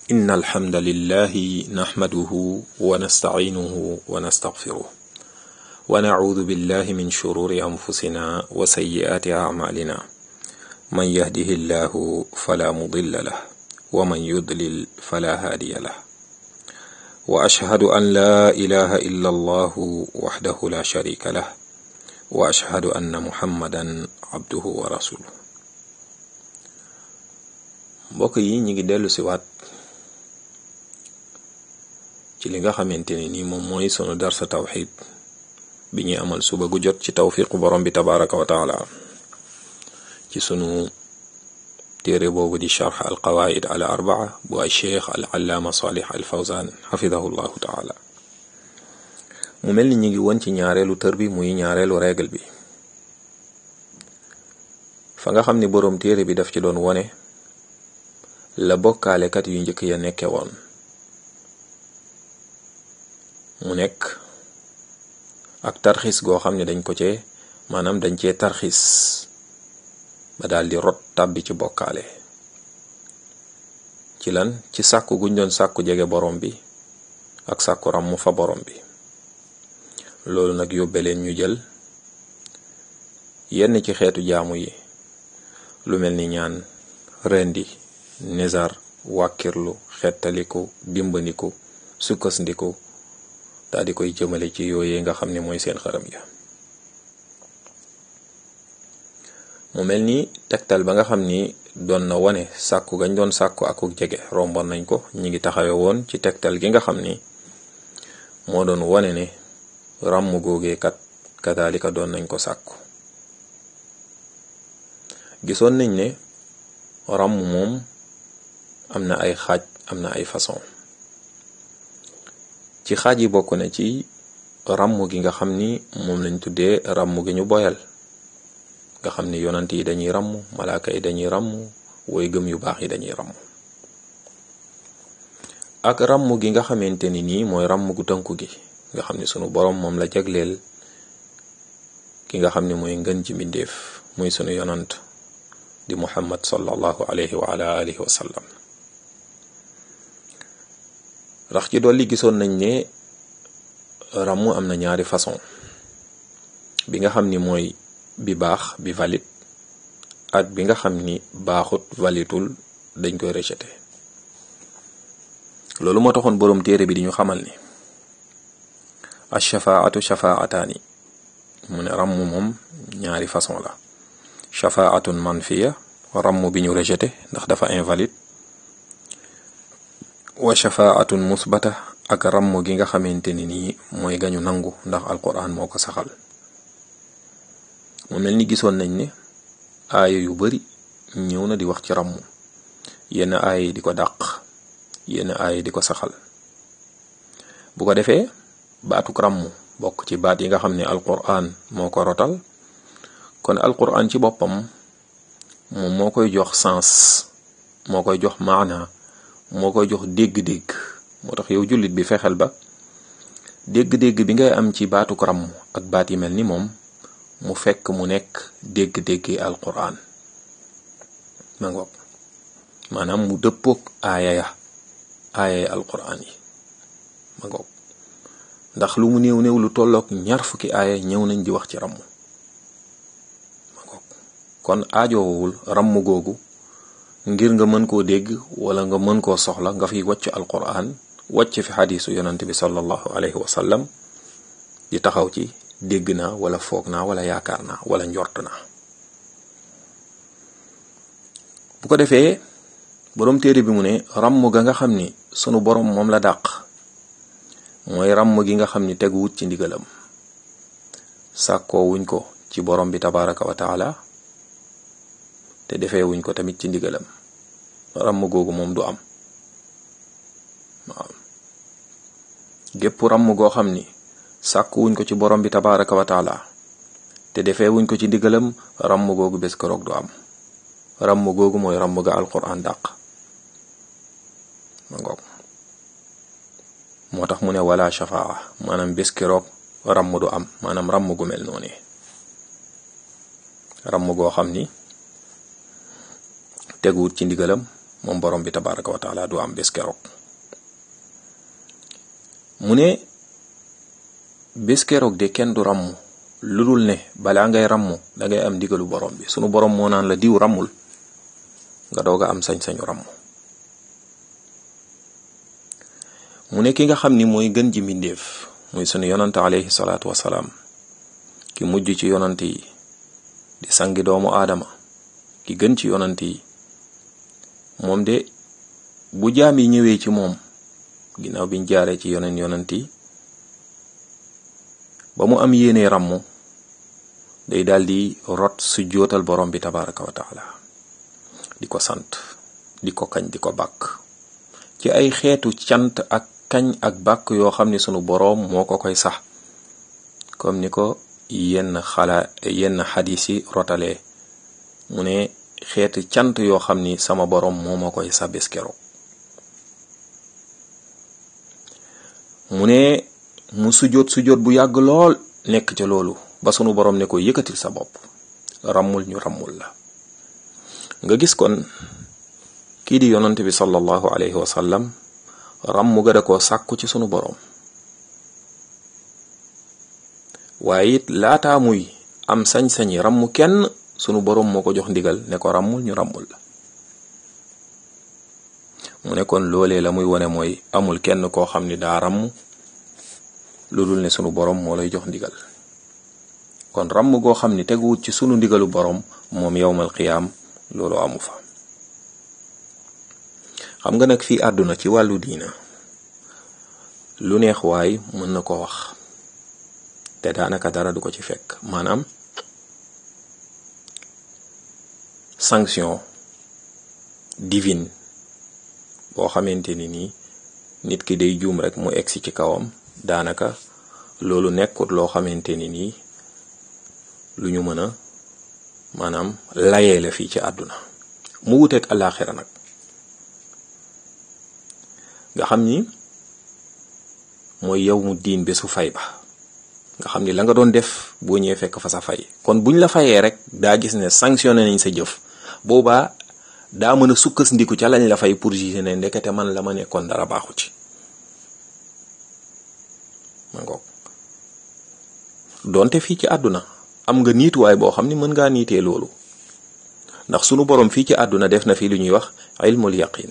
إن الحمد لله نحمده ونستعينه ونستغفره ونعوذ بالله من شرور أنفسنا وسيئات أعمالنا من يهده الله فلا مضل له ومن يضلل فلا هادي له وأشهد أن لا إله إلا الله وحده لا شريك له وأشهد أن محمدا عبده ورسوله mbokk yi ñi ngi dellu si waat ci li nga xamante ne ni moom mooy sunu darsa tawxid bi ñuy amal suba gu jot ci tawfiqu borom bi tabaraka wa taala ci sunu téere boobu di charx al qawaid al arbaa bu ay cheikh al allaama salih al fawzan xafidahu llahu taala mu mel ni ñi ngi woon ci ñaareelu tër bi muy ñaareelu règle bi fa nga xam ni boroom téere bi daf ci doon wone la bokkaalekat yu njëkk ya nekke woon mu nekk ak tarxis goo xam ne dañ ko cee maanaam dañ cee tarxis ba daal di rot tàbbi ci bokkaale ci lan ci sàkku guñ doon sàkku jege borom bi ak sàkku ràmm fa borom bi loolu nag yóbbe leen ñu jël yenn ci xeetu jaamu yi lu mel ni ñaan rendi nizar wàkkirlu xettaliku dimbandiku sukkandiku daal di koy jëmale ci yooyee nga xam ne mooy seen xaram ya mu mel ni tegtal ba nga xam ni doon na wane sàkku gañ doon sàkku akuk jege romboon nañ ko ñi ngi taxawe woon ci tegtal gi nga xam ni moo doon wane ne ràmm googee kat kadaalika doon nañ ko sàkku gisoon nañ ne ràmm moom am na ay xaaj am na ay façon ci xaaj yi bokk na ci ràmm gi nga xam ni moom lañ tuddee ràmm gi ñu boyal nga xam ni yonant yi dañuy ràmm malaaka yi dañuy ràmm woy gëm yu baax yi dañuy ràmm ak ràmm gi nga xamante ni nii mooy ràmm gu tënku gi nga xam ni sunu boroom moom la jagleel ki nga xam ni mooy ngën ci mbindeef muy sunu yonant di muhammad sallallahu alayhi wa ala alihi wa sallam rax ci dolli gisoon nañ ne ràmm am na ñaari façon bi nga xam ni mooy bi baax bi valide ak bi nga xam ni baaxut valitul dañ koy rejeté loolu moo taxoon boroom téere bi di ñu xamal ni ash-shafaatu shafaataani mu ne ràmm moom ñaari façon la shafaatun manfiya ràmm bi ñu rejeté ndax dafa invalide wa shafaatun musbata ak ràmm gi nga xamante ni nii mooy gañu nangu ndax alquran moo ko saxal mu mel ni gisoon nañ ne aaya yu bari ñëw na di wax ci ràmm yenn aaya yi di ko dàq yenn aaya yi di ko saxal bu ko defee baatuk ràmm bokk ci baat yi nga xam ne alquran moo ko rotal kon alquran ci boppam moom moo koy jox sens moo koy jox maana moo koy jox dégg-dégg moo tax yow jullit bi fexeel ba dégg-dégg bi ngay am ci baatuk ràmm ak baat yi mel ni moom mu fekk mu nekk dégg-déggi alquran ma ngoog maanaam mu dëppook aaya ya aaya ya alquran yi ma ngoog ndax lu mu néew néew lu tollook ñaar fukki aaya ñëw nañ di wax ci ràmm ma ngoog kon aajowul ràmm googu ngir nga mën koo dégg wala nga mën koo soxla nga fiy wàcc alquran wàcc fi xadiisu yonante bi sallallahu alayhi wa sallam di taxaw ci dégg naa wala foog naa wala yaakaar naa wala njort naa bu ko defee boroom téere bi mu ne ràmm ga nga xam ni sunu boroom moom la dàq mooy ràmm gi nga xam ni teguwut ci ndigalam sàkkoo wuñ ko ci boroom bi tabaraka wa taala te defee wuñ ko tamit ci ndigalam ràmm googu moom du am waaw gépp ràmm goo xam ni sàkku wuñ ko ci borom bi tabaraka wa taala te defee wuñ ko ci ndigalam ràmm googu bés keroog du am ràmm googu mooy ràmm ga alquran dàq ma ngoog moo tax mu ne wala shafaa maanaam bés keroog ràmm du am maanaam ràmm gu mel noonu ràmm goo xam ni teguwut ci ndigalam moom borom bi tabaraka wa taala du am bés keroog mu ne bés keroog de kenn du ràmm lu dul ne balaa ngay ràmm dangay am ndigalu borom bi sunu borom moo naan la diw ràmmul nga doog a am sañ-sañu ràmm mu ne ki nga xam ni mooy gën ji mbindéef muy sunu yonante alayhi salaatu wasalaam ki mujj ci yonante yi di sangi doomu aadama ki gën ci yonante yi moom de bu jaam yi ñëwee ci moom ginnaaw biñ jaaree ci yoneen yonant yi ba mu am yéene ràmm day daldi rot su jootal borom bi tabaraka wa taala di ko sant di ko kañ di ko bàkk ci ay xeetu cant ak kañ ak bàkk yoo xam ni sunu boroom moo ko koy sax comme ni ko yenn xala yenn xadis yi rotalee mu ne xeeti cant yoo xam ni sama boroom moo ma koy sa bés keroog mu ne mu sujjóot sujjóot bu yàgg lool nekk ca loolu ba sunu boroom ne ko yëkkatil sa bopp ràmmul ñu ràmmul la nga gis kon kii di yonante bi sallallahu alayhi wa sallam ràmm ga da koo sàkku ci sunu boroom waaye it laataa muy am sañ-sañi ràmm kenn sunu boroom moo ko jox ndigal ne ko ràmmul ñu ràmmul la mu ne kon loolee la muy wone mooy amul kenn koo xam ni daa ràmm lu dul ne sunu boroom moo lay jox ndigal kon ràmm goo xam ni teguwut ci sunu ndigalu boroom moom yowmal qiyaam loolu amu fa xam nga nag fii àdduna ci wàllu diina lu neex waay mën na ko wax te daanaka dara du ko ci fekk maanaam sanction divine boo xamante ni nii nit ki day juum rek mu egsi ci kawam daanaka loolu nekkut loo xamante ni nii lu ñu mën a maanaam layee la fii ci àdduna mu wuteeg àllaaxira nag nga xam ni mooy yow mu diin bésu fay ba nga xam ni la nga doon def boo ñëwee fekk fa sa fay kon buñ la fayee rek daa gis ne sanctionné nañ sa jëf boobaa daa mën a sukkas ndiku ca lañ la fay pour juger ne ndekete man la ma nekkoon dara baaxu ci ma ngoog donte fii ci àdduna am nga niituwaay boo xam ni mën ngaa niitee loolu ndax sunu borom fii ci àdduna def na fi lu ñuy wax ilmul yaqin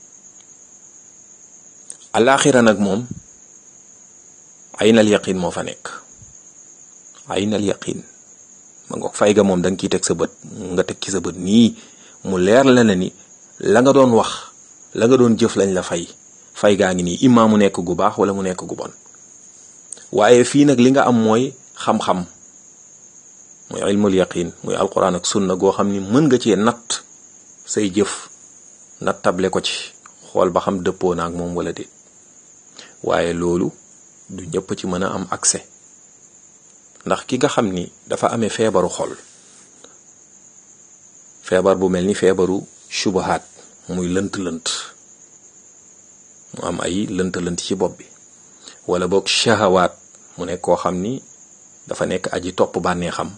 alaaxira nag moom aynal yaqin moo fa nekk aynal yaqin ma ngoog fay ga moom da nga ciy teg sa bët nga teg ci sa bët nii mu leer la ne ni la nga doon wax la nga doon jëf lañ la fay fay gaa ngi nii immaa mu nekk gu baax wala mu nekk gu bon waaye fii nag li nga am mooy xam-xam muy ilmul yaqin muy alquran ak sunna goo xam ni mën nga cee natt say jëf natt table ko ci xool ba xam dëppoo na ak moom wala déet waaye loolu du ñëpp ci mën a am accès ndax ki nga xam ni dafa amee feebaru xol feebar bu mel ni feebaru subahaat muy lënt-lënt mu am ay lënt-lënt ci bopp bi wala boog shahawaat mu nekk koo xam ni dafa nekk aji topp bànnee xam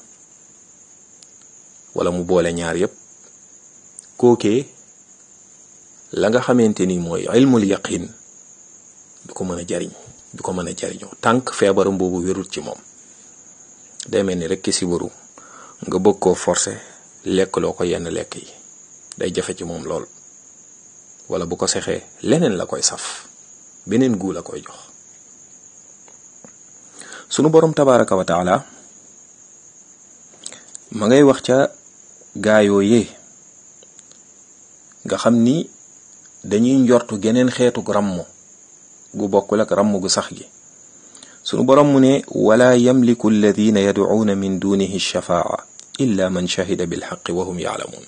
wala mu boole ñaar yépp kookee la nga xamante ni mooy ilmul yaqin du ko mën a jariñ du ko mën a jariñoo tànk feebaram boobu wérul ci moom day mel ni rek ki sibaru nga bëgg koo forcer lekk loo ko yenn lekk yi day jafe ci moom lool wala bu ko sexee leneen la koy saf beneen guu la koy jox sunu boroom tabaraka wa taala ma ngay wax ca gaayoo yee nga xam ni dañuy njortu geneen xeetu ràmm gu bokkul ak ràmm gu sax gi sunu boroom mu ne wala yamliku alladina yadcuuna min dunihi shafaa illa man shahida bilxaqi wa hum yaalamuun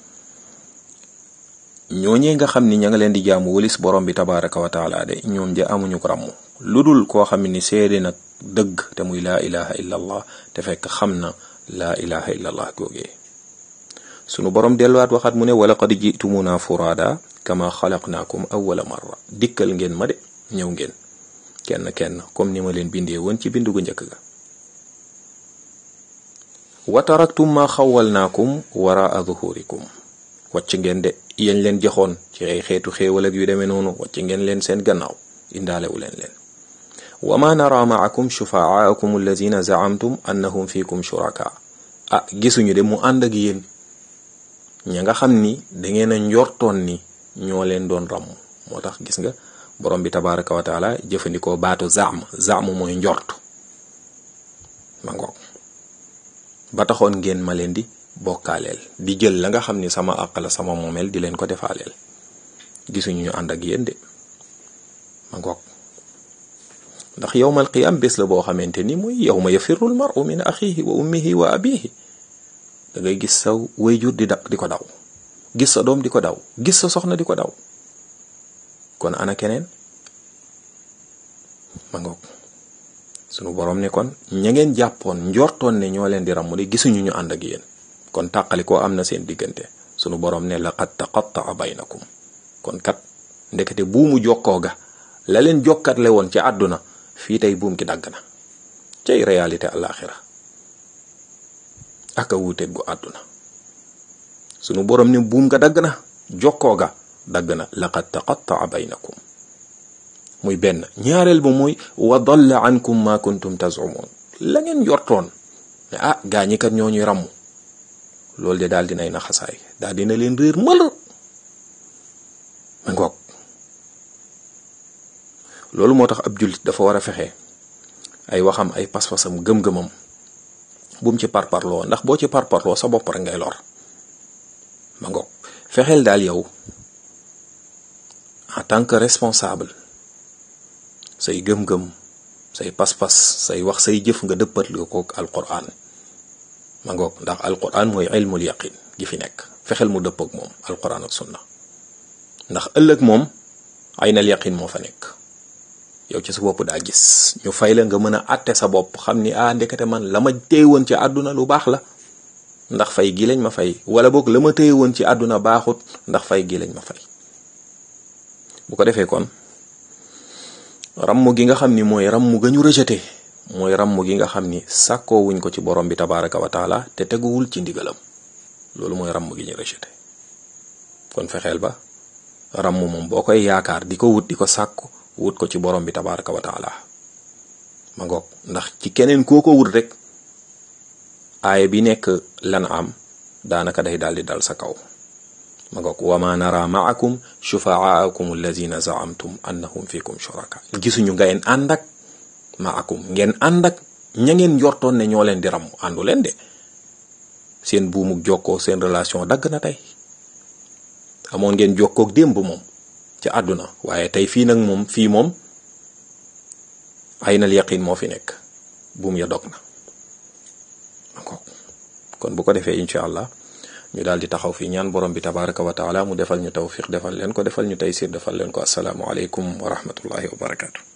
ñooñee nga xam ni ña nga leen di jaamu walis borom bi tabaraka wa taala de ñoom ja amuñu ko ràmm lu dul koo xam ni seede nag dëgg te muy laa ilaha illa allah te fekk xam na laa ilaha illa allah googee sunu borom delluwaat waxaat mu ne wala qad jitumuna furaada kama xalaqnaakum awwala marra dikkal ngeen ma de ñëw ngeen kenn kenn comme ni ma leen bindee woon ci bindu gu njëkk ga wa taraktum ma xawalnaakum waraa zuhurikum wàcc ngeen de yéen leen joxoon ci ay xeetu xéewal ak yu demee noonu wàcc ngeen leen seen gannaaw indaalewu leen leen wa ma nara maakum shufaaakum allazina zaamtum annahum fikum shuraka ah gisuñu de mu ànd ak yéen ña nga xam ni dangeen a njortoon ni ñoo leen doon ràmm moo tax gis nga borom bi tabaraka wa taala jëfandikoo baatu zaam zaam mooy njort ma ngoog ba taxoon ngeen ma leen di bokkaaleel di jël la nga xam ni sama àq la sama moomeel di leen ko defaaleel gisuñu ñu ànd ak yéen de ma ngoog ndax yowmal qiyam bés la boo xamante ni muy yowma yafirul maru min axihi wa ummihi wa abihi da ngay gis sa wayjur di da di ko daw gis sa doom di ko daw gis sa soxna di ko daw kon ana keneen ma ngoog sunu borom ne kon ña ngeen jàppoon njortoon ne ñoo leen di ràmm de gisuñu ñu ànd ak yéen kon tàqali koo am na seen diggante sunu borom ne laqad taqattaa baynakum kon kat ndekete buumu jokkoo ga la leen jokkatle woon ci àdduna fii tey buum ki dagg na cay réalité àllaaxira aka wuuteeg gu àdduna sunu borom ne buum ga dagg na jokkoo ga dagg na laqad taqattaa baynakum muy benn ñaareel ba muy wa dalla ankum ma kuntum tazumun la ngeen yortoon ne ah gaa ñi kat ñoo ñuy ràmm loolu de daal dinay naxasaay daal dina leen réer mël ma ngoog loolu moo tax ab jullit dafa war a fexe ay waxam ay pas-pasam gëm-gëmam bu mu ci parparloo ndax boo ci parparloo sa bopp rek ngay lor ma ngoog fexeel daal yow en tant que responsable say gëm-gëm say pas-pas say wax say jëf nga dëppat lu ko alquran ma ngoog ndax alquran mooy ilmul yaqin gi fi nekk fexeel mu dëpp ak moom alquran ak sunna ndax ëllëg moom aynal yaqin moo fa nekk yow ci sa bopp daa gis ñu fay la nga mën a àtte sa bopp xam ni ah ndekete man la ma téye woon ci àdduna lu baax la ndax fay gi lañ ma fay wala boog la ma téye woon ci àdduna baaxut ndax fay gi lañ ma fay bu ko defee kon ramm gi nga xam ni mooy ramm ga ñu rejeté mooy ramm gi nga xam ni sàkkoo wuñ ko ci borom bi tabaraka wa taala te teguwul ci ndigalam loolu mooy ramm gi ñu rejeté kon fexeel ba ramm moom boo koy yaakaar di ko wut di ko sàkku wut ko ci borom bi tabaraka wa taala ma ngoog ndax ci keneen koo ko wut rek aaya bi nekk lan am daanaka day daal di dal sa kaw ma ngoog wa ma nara maakum shufaakum allazina zaamtum annahum fikum shuraka gisuñu ngeen ànd ak maakum ngeen ànd ak ña ngeen njortoon ne ñoo leen di ram àndu leen de seen buumuk jokkoo seen relation dagg na tey amoon ngeen jokkook démb moom ci àdduna waaye tey fii nag moom fii moom aynal yaqin moo fi nekk buum ya dog na kon bu ko defee incha allah ñu daal di taxaw fii ñaan borom bi tabaraka wa taala mu defal ñu tawfiq defal leen ko defal ñu taysir defal leen ko asalaamu aleykum wa rahmatullahi wa barakatu